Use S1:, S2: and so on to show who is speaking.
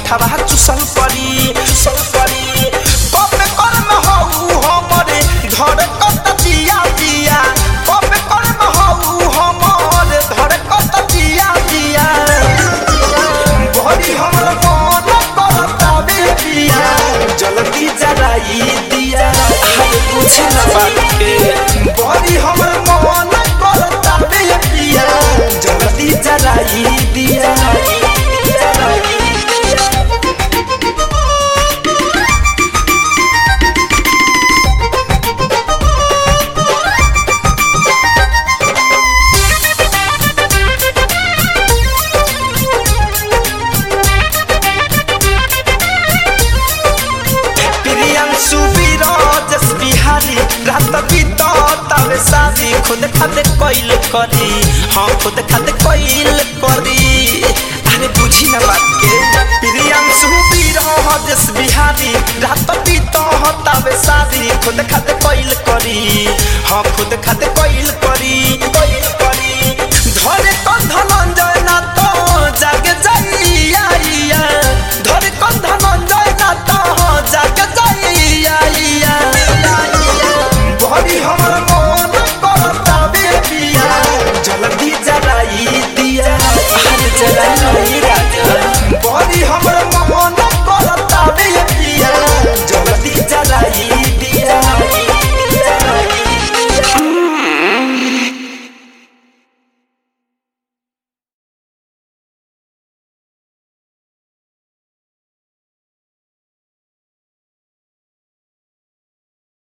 S1: ओठवा चुसल परी चुसल परी कबे कर्म हऊ हमरे धर कत जिया जिया कबे कर्म हऊ हमरे धर कत जिया जिया बड़ी हमर मन करता बे पिया जल्दी जराई दिया हाय कुछ न बात के बड़ी हमर मन करता बे पिया जल्दी जराई दिया प्रियांशु विराजस बिहारी रात बीत तबे शादी खुद खाते कोइल करी हाँ खुद खाते कोइल करी अरे बुझी ना बात के प्रियांशु विराजस बिहारी रात बीत तबे शादी खुद खाते कोइल